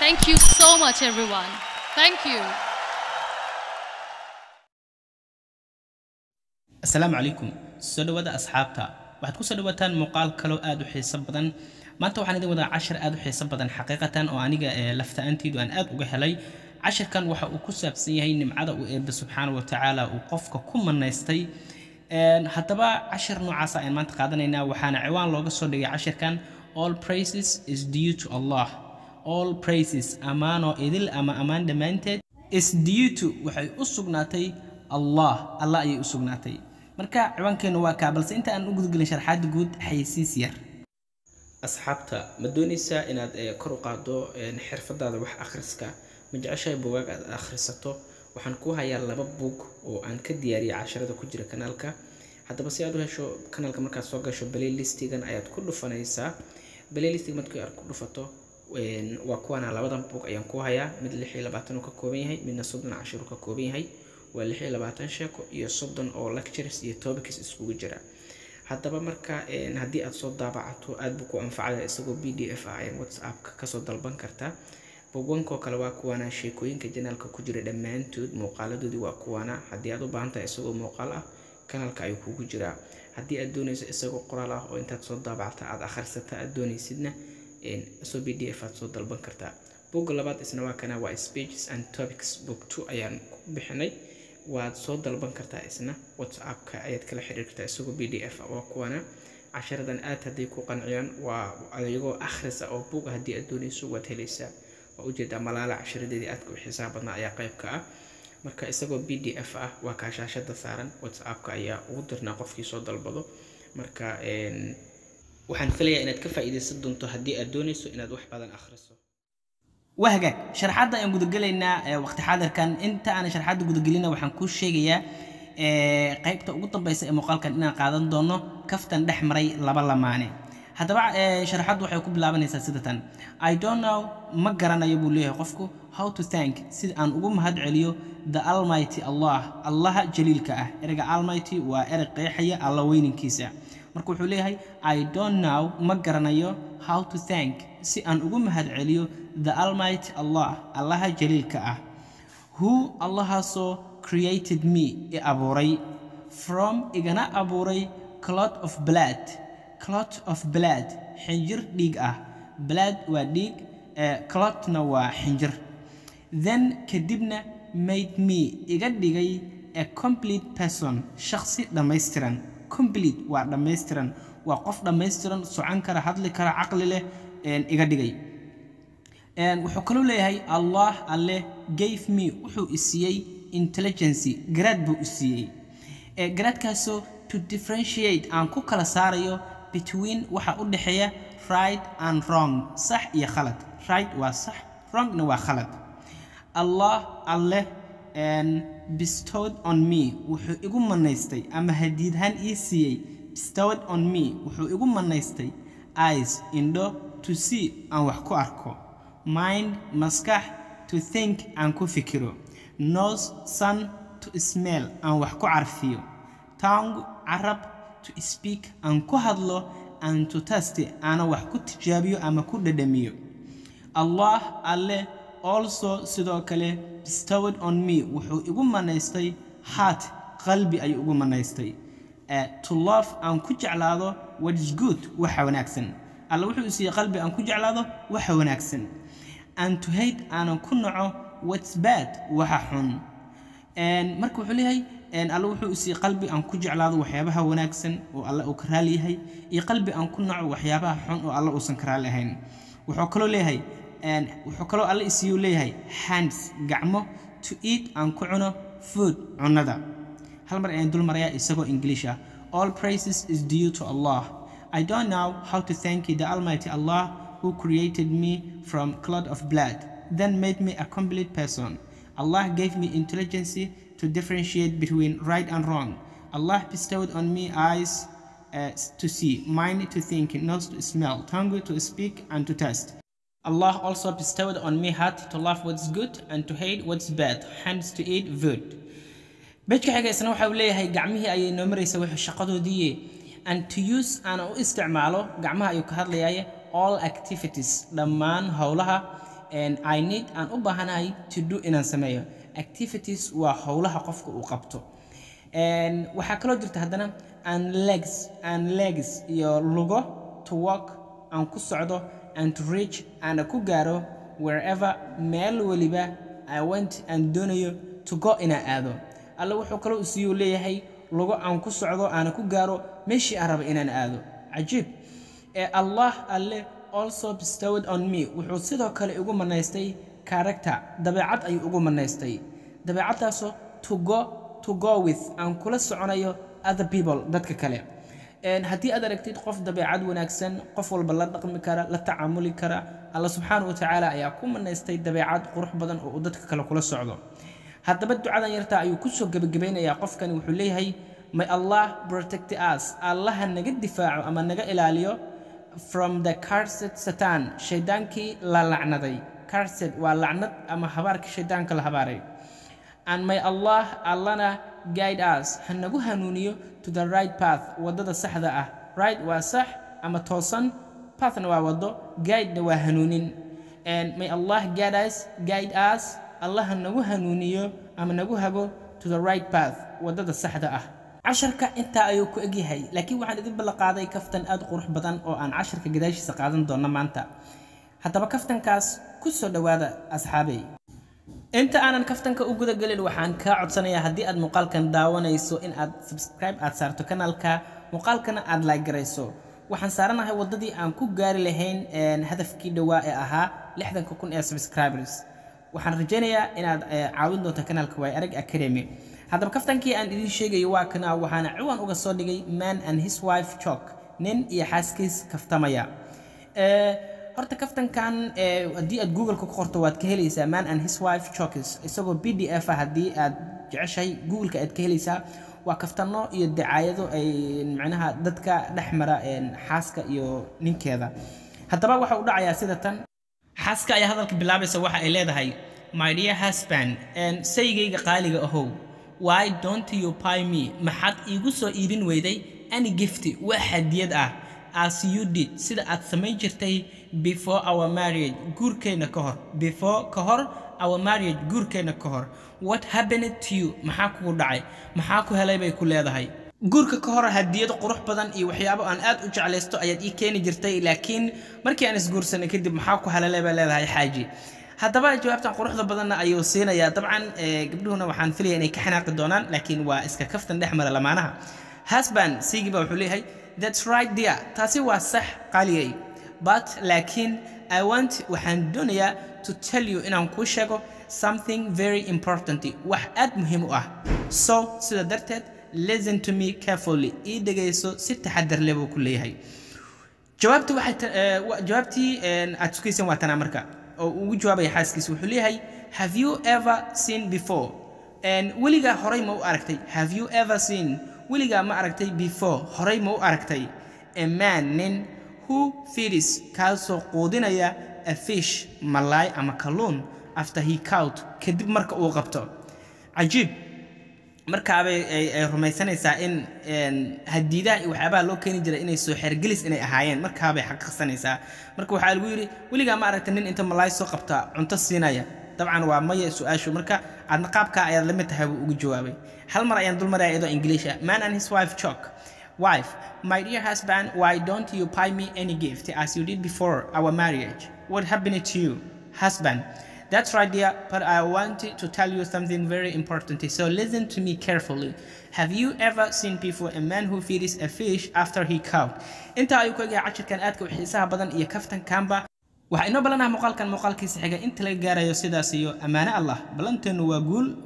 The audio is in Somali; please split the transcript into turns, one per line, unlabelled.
Thank you so much, everyone. Thank you.
asalaamu calaykum soo dhawaada asxaabta waxaad kusoo dhawaataan muuqaal kaloo aad u xiiso badan maanta waxaan idin wadaa cashir aad u xiiso badan xaqiiqatan oo aniga ee lafta-aanteedu aan aad uga helay cashirkan waxa uu ku saabsan yahay nimcada uu eebbe subxaana wa tacaala uu qofka ku manaystay Een, haddaba cashir noocaasa ayaan maanta qaadanaynaa waxaana ciwaan looga soo dhigay cashirkan all praises is due to allah all praises ammaanoo idil ama ammaan dhammaanteed is due to waxay u sugnaatay allah allah ayay u sugnaatay marka ciwaankeenu waa kaa balse inta aan u gudgelin sharxaadda guud xayeysiis yar asxaabta ma doonaysaa inaad eh, kor u qaaddo een, xirfadaada wax akhriska ma jeceshahay buugaag aad akhrisato waxaan ku hayaa laba buug oo aan ka diyaariyay casharada ku jira kanaalka haddaba si aad u hesho kanaalka markaad soo gasho playlistigan ayaad ku dhufanaysaa playlistiga markii aad ku dhufato een, waa kuwana labadan buug ayaan ku hayaa mid lix iyo labaatan uu ka kooban yahay midna soddon cashir uu ka kooban yahay waa lix iyo labaatan sheeko iyo soddon oo lectures iyo topics iskugu jira haddaba marka een, haddii aad soo daabacato aad buu ku anfacaya isagoo b d f ah ayaad whatsappka kasoo dalban kartaa bogwankoo kale waa kuwana sheekooyinka janaalka ku jira dhammaantood muuqaaladoodii waa kuwana haddii aad u baahan tahay isagoo muuqaal ah kanaalka ayuu kugu jiraa haddii aad doonayso isagoo qoraal ah oo intaad soo daabacta aad akhrisata aad doonaysidna een, isagoo b d f aad soo dalban kartaa bogga labaad isna waa kana waa speeches and topics book two ayaan ku bixinay waad soo dalban kartaa isna whatsappka ayaad kala xiriiri kartaa isagoo b d f ah waa kuwana casharadan aad hadday ku qanciyaan waa adigoo akhrisa oo buuga haddii aad doonayso waad helaysaa waa ujeedaa malaala cashiradeedii aadka u xisaab badnaa ayaa qayb ka ah marka isagoo b d f ah waa kaa shaashada saaran whatsappka ayaa ugu dirnaa qofkii soo dalbado marka een, waxaan filayaa inaad ka faa'iidaysan doonto haddii aad doonayso inaad wax badan akhriso wahagaag sharxadda ayaan gudagelaynaa ee waqti xaadirkan inta aan sharxadda gudagelina waxaan kuu sheegayaa ee, qaybta ugu dambeysa ee muuqaalkan inaan qaadan doono kaftan dhex maray laba lamaane haddaba ee, sharxaddu waxay ku bilaabanaysaa sida tan i don't know ma garanayo buu leeyahay qofku how to thank sida aan ugu mahad celiyo the almighty allah allaha jaliilka ah ereyga almighty waa erey qeexaya alla weyninkiisa marka wuxuu leeyahay i don't know ma garanayo how to thank si aan ugu mahad celiyo the almighty allah allaha jaliilka ah who allahaasoo created me i abuuray from igana abuuray clot of blood clot of blood xinjir dhiig ah blood waa dhiig eh, clotna waa xinjir then kadibna made me iga dhigay a complete person shakhsi dhammaystiran complete waa dhammaystiran waa qof dhammaystiran socon kara hadli kara caqli leh een, iga dhigay Een, wuxuu kaloo leeyahay allah alle gave me wuxuu i siiyey intelligency garaad buu i siiyey ee garaadkaasoo to differentiate aan ku kala saarayo between waxa u dhexeeya right and wrong sax iyo khalad right waa sax wrongna waa khalad allah alle and bestowed on me wuxuu igu manaystay ama hadiidhaan ii siiyey bestowed on me wuxuu igu manaystay eyes indho to see aan wax ku arko mind maskax to think aan ku fikiro nose sun to smell aan wax ku carfiyo tongue carab to speak aan ku hadlo and to taste aana wax ku tijaabiyo ama ku dhadhamiyo allah alle also sidoo kale bestowed on me wuxuu igu manaystay heart qalbi ayuu igu manaystay Eh, to love aan ku jeclaado what is good waxa wanaagsan alle wuxuu i siiyey qalbi aan ku jeclaado waxa wanaagsan and to hate aanan ku naco what's bad waxa xun Een, marka wuxuu leeyahay een, alle wuxuu i siiyey qalbi aan ku jeclaado waxyaabaha wanaagsan oo alle uu ka raali yahay iyo qalbi aan ku naco waxyaabaha xun oo alle uusan ka raali ahayn wuxuu kaloo leeyahay een, wuxuu kaloo alle isiiyuu leeyahay hands gacmo to eat aan ku cuno food cunnada hal mar ayaan dul marayaa isagoo english ah all praises is due to allah i don't know how to thank you the almighty allah who created me from clot of blood then made me a complete person allah gave me intelligence to differentiate between right and wrong allah bestowed on me eyes uh, to see mind to think nose to smell tongue to speak and to taste Allah also bestowed on me heart to love what's good and to hate what's bad, hands to eat food. Bejka xiga isna waxa uu leeyahay gacmihii ayay noo maraysa wixii shaqadoodii and to use aan u isticmaalo gacmaha ayuu ka hadlayaaye all activities dhammaan howlaha and I need aan u baahanahay to do inaan sameeyo activities waa howlaha qofka uu qabto And waxaa kaloo jirta haddana and legs and legs iyo lugo to walk aan ku socdo and to reach aan ku gaaro wherever meel weliba I want aan doonayo to go inaan aado alle wuxuu kaloo isiiyuu leeyahay lugo aan ku socdo aan ku gaaro meeshii aan raba inaan aado cajiib ee allah alle also bestowed on me wuxuu sidoo kale igu manaystay character dabeecad ayuu ugu manaystay dabeecaddaasoo to go to go with aan kula soconayo other people dadka kale Een, haddii aad aragtid qof dabeecad wanaagsan qof walba la dhaqmi kara la tacaamuli kara alla subxaana wa tacaala ayaa ku manaystay dabeecad qurux badan oo uu dadka kale kula socdo haddaba ducadan yartaa ayuu kusoo gebagabeynayaa qofkani wuxuu leeyahay may allah protect us allaha naga difaaco ama naga ilaaliyo from the cursed satan shaydaankii la lacnaday cursed waa lacnad ama habaarka shaydaanka la habaaray and may allah allana guide us ha nagu hanuuniyo to the right path waddada saxda ah right waa sax ama toosan pathna waa waddo guidena waa hanuunin and may allah guide us guide us allah ha nagu hanuuniyo ama nagu hago to the right path waddada saxda ah casharka intaa ayuu ku egyahay laakiin waxaan idin ballanqaaday kaftan aad u qurux badan oo aan casharka gadaashiisa qaadan doono maanta haddaba kaftankaas ku soo dhowaada asxaabey inta aanan kaftanka u guda gelin waxaan kaa codsanayaa haddii aad muuqaalkan daawanayso in aad subscribe aad saarto kanaalka muuqaalkana aad like garayso waxaan saaranahay waddadii aan ku gaari lahayn een, hadafkii dhowaa ee ahaa lixdanka kun ee subscribers waxaan rajaynayaa inaad eh, caawin doonto kanaalka way arag academy haddaba kaftankii aan idiin sheegayo waa kana waxaana ciwaan uga soo dhigay man and his wife chok nin iyo xaaskiis kaftamaya Eh, horta kaftankan eh, haddii aad google ku qorto waad ka helaysaa man and his wife chokes isagoo b d f ah haddii aad jeceshahay googleka aad ka helaysaa waa kaftano iyo dacaayado ay macnaha dadka dhex mara een, xaaska iyo ninkeeda haddaba waxa u dhacayaa sida tan xaaska ayaa hadalka bilaabaysa waxa ay leedahay my dear husband and saygayga qaaliga ahow why don't you buy me maxaad iigu soo iibin weyday any gifti wax hadiyad ah as you did sida aad samayn jirtay before our marriage guurkeenna ka hor before ka hor our marriage guurkeenna ka hor what happened to you maxaa kugu dhacay maxaa ku helay bay ku leedahay guurka ka hor hadiyad qurux badan iyo waxyaabo aan aad u jeclaysto ayaad ii keeni jirtay laakiin markii aan isguursanay kadib maxaa ku helalay bay leedahay xaaji haddaba jawaabtan quruxda badanna ayuu siinayaa dabcan eh, gabdhuhuna waxaan filaya inay ka xanaaqi doonaan laakiin waa iska kaftan dhex mara lamaanaha husband siigiiba wuxuu leeyahay that's right dear taasi waa sax qaliyay but laakiin i want waxaan doonayaa to tell you inaan kuu sheego something very important wax aad muhiim u ah so sida darteed listen to me carefully ii dhegayso si taxadar leh buu ku leeyahay jawaabta waxay ta- eh, wa- jawaabtii een, aad sukayseen waa tanaa marka oo uu ugu jawaabaya xaaskiisa wuxuu leeyahay have you ever seen before Een, weligaa horay ma u aragtay have you ever seen weligaa ma aragtay before horay ma u aragtay a man nin who feeds kaasoo quudinaya a fish malaay ama kalluun after he caught kadib marka uu qabto cajiib markaabay ay ay rumaysanaysaa in een, hadiidaha iyo waxyaabaha loo keeni jiray inay soo xergelis inay ahaayeen markaabay xaqiiqsanaysaa marka waxaa lagu yidhi weligaa ma aragta nin inta malaay soo qabta cunto siinaya dabcan waa maya su-aashu marka aadna qaabkaa ayaad la mid tahay buu ugu jawaabay hal mar ayaan dulmaraya iyadoo ingiliish ah man and his wife chok wife my dear husband why don't you buy me any gift as you did before our marriage what happened to you husband That's right, dear, but I wanted to tell you something very important. So listen to me carefully. Have you ever seen before a man who feeds a fish after he caught? Inta ayuu ku egaa cashirkan aadka u xiisaha badan iyo kaftan kamba. Waxaa inoo balanaha muuqaalkan muuqaalkiisa xiga inta laga gaarayo sidaas iyo ammaane Allah. Ballanteenu waa guul